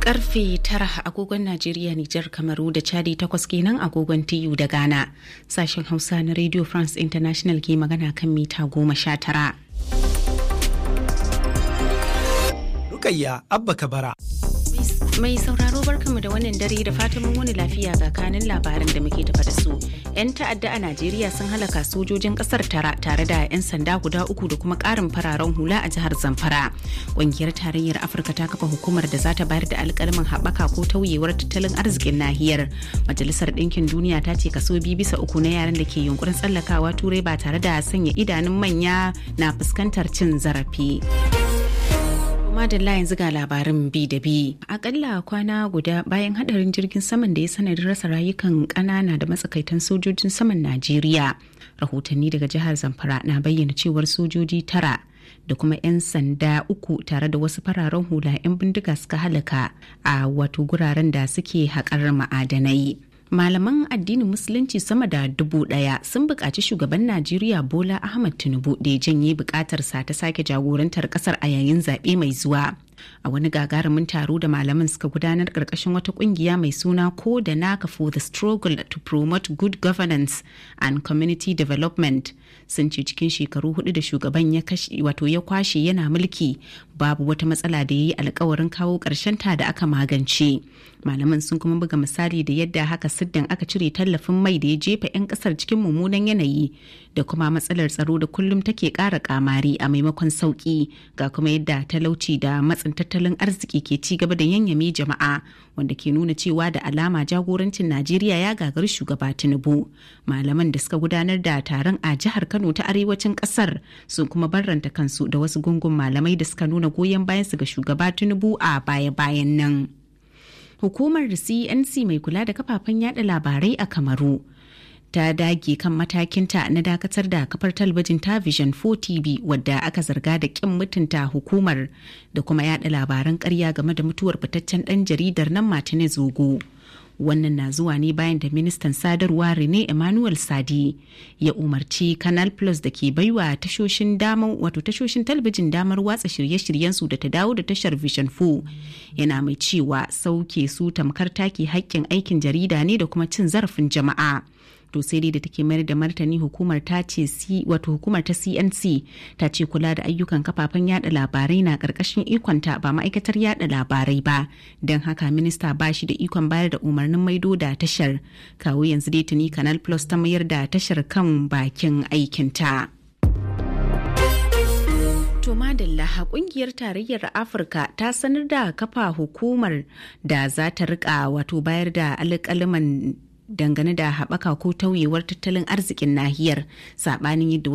karfe tara agogon Najeriya, Nijar, Kamaru da Chadi takwas kenan agogon TU da Ghana. Sashen Hausa na Radio France International ke magana kan mita goma sha tara. Rukayya Abba Kabara. Mai sauraro barkanmu da wannan dare da fatan mun wani lafiya ga kanin labaran da muke tafa da su. 'Yan ta'adda a Najeriya sun halaka sojojin kasar tara tare da 'yan sanda guda uku da kuma karin fararen hula a jihar Zamfara. Ƙungiyar tarayyar Afirka ta kafa hukumar da za ta bayar da alƙalmin haɓaka ko tauyewar tattalin arzikin nahiyar. Majalisar Ɗinkin Duniya ta ce kaso biyu bisa uku na yaran da ke yunkurin tsallakawa turai ba tare da sanya idanun manya na fuskantar cin zarafi. madalla yanzu ga labarin bi da bi akalla kwana guda bayan hadarin jirgin saman da ya sanadin rasa rayukan kanana da matsakaitan sojojin saman najeriya rahotanni daga jihar zamfara na bayyana cewar sojoji tara da kuma 'yan sanda uku tare da wasu fararen hula 'yan bindiga suka halaka a wato guraren da suke haƙar ma'adanai malaman addinin musulunci sama da dubu daya sun buƙaci shugaban najeriya bola ahmad tinubu da ya janye buƙatarsa ta sake jagorantar ƙasar a yayin zaɓe mai zuwa a wani gagarumin taro da malaman suka gudanar ƙarƙashin wata ƙungiya mai suna ko da naka for the struggle to promote good governance and community development sun ce cikin shekaru hudu da shugaban ya wato ya kwashe yana mulki babu wata matsala da ya yi alkawarin kawo ƙarshen ta da aka magance malaman sun kuma buga misali da yadda haka siddin aka cire tallafin mai da ya jefa 'yan kasar cikin mummunan yanayi da kuma matsalar tsaro da kullum take ƙara kamari a maimakon sauki ga kuma yadda talauci da matsin tattalin arziki ke ci gaba da yanyame jama'a wanda ke nuna cewa da alama jagorancin najeriya ya gagari shugaba tinubu malaman da suka gudanar da taron a jihar kano ta arewacin kasar sun kuma barranta kansu da wasu gungun malamai da suka nuna goyon bayansu ga shugaba tinubu a baya-bayan nan hukumar cnc mai kula da kafafen yada labarai a kamaru ta dage kan matakinta na dakatar da kafar talabijin ta vision 4 tv wadda aka zarga da kin mutunta hukumar da kuma yada labaran karya game da mutuwar fitaccen dan jaridar nan martinez zogo wannan na zuwa ne bayan da ministan sadarwa rene emmanuel sadi ya umarci canal plus da ke baiwa tashoshin damar wato tashoshin talabijin damar watsa shirye-shiryensu da ta dawo da tashar vision 4 yana mai cewa sauke su tamkar take haƙƙin aikin jarida ne da kuma cin zarafin jama'a to sai dai da take mayar da martani hukumar ta ce wato hukumar ta CNC ta ce kula da ayyukan kafafen yada labarai na karkashin ikonta ba ma'aikatar yada labarai ba don haka minista ba shi da ikon bayar da umarnin maido da tashar kawo yanzu dai tuni canal plus ta mayar da tashar kan bakin aikinta. To madalla kungiyar tarayyar Afirka ta sanar da kafa hukumar da za ta rika wato bayar da alƙaliman dangane da haɓaka ko tauyewar tattalin arzikin nahiyar saɓanin yadda